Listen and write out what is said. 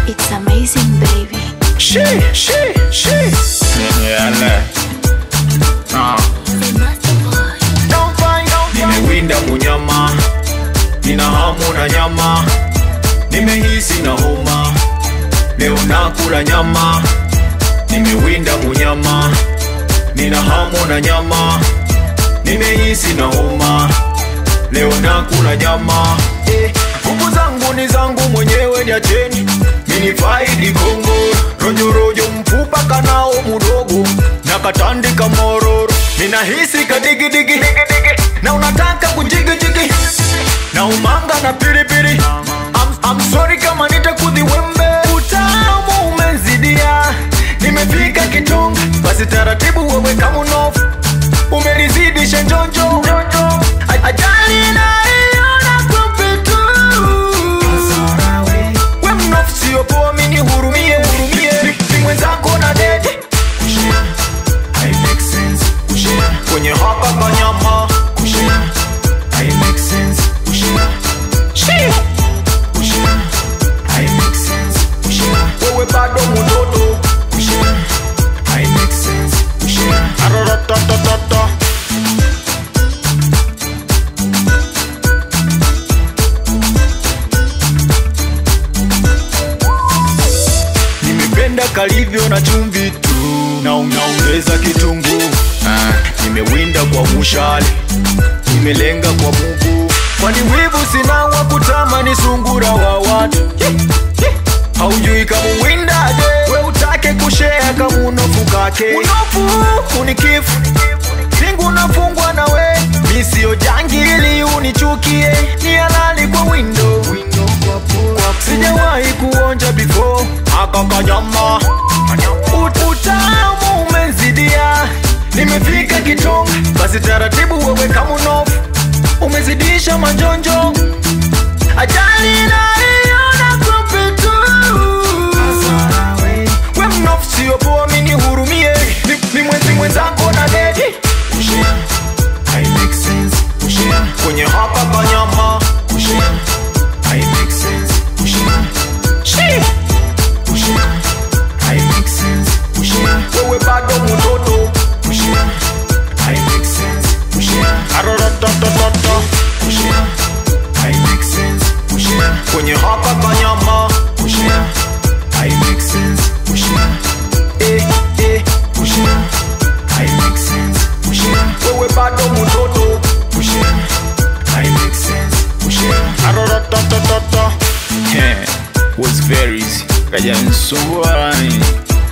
It's amazing, baby. She, she, she. Yale. Ah. The master boy. Don't find, don't find. Nimewinda munyama, nina hamu na nyama, nimehisi na homa, leo nakula nyama. Nimewinda munyama, nina hamu na nyama, nimehisi na homa, leo nakula nyama. Eh, Nguvu zangu ni zangu mwenyewe, niacheni mini faidi Kongo, rojo rojo mfupa kanao mudogo na katandika mororo, ninahisi kadigidigi na unataka kujigijigi na umanga na piripiri. I'm, I'm sorry kama nitakudhi wembe, utamu umezidia, nimefika kitonga, basi taratibu wewe kama unofu umelizidisha njonjo A- ajali naiona kupitu we mnofu sio poa mini hurumie hurumie ni mwenzako na dede kwenye hapa kanyama wewe bado mutoto Araratatata. nimependa kalivyo na chumvi tu na unaongeza kitunguu ah, nimewinda kwa mushale nimelenga kwa bubu kwani wivu sina wa kutamani sungura wa watu haujui kamuwindaje we utake kushea kamunofu kake unofu unikifu singu nafungwa na we misio jangili unichukie ni halali kwa windo sijawahi kuonja before aka kanyama Ut- utamu umezidia nimefika kitonga basi taratibu wewe kamunofu umezidisha manjonjo ajali naiona kupitu we mnofu sio poa mini hurumie ni, ni mwenzi mwenzako na dedi kwenye hapa kanyama Shi. wewe bado mutoto Araratatata. kwenye hapa kanyama Eh, eh. wewe bado mutoto Araratatata. Yeah, was very easy kaja nisumbua yani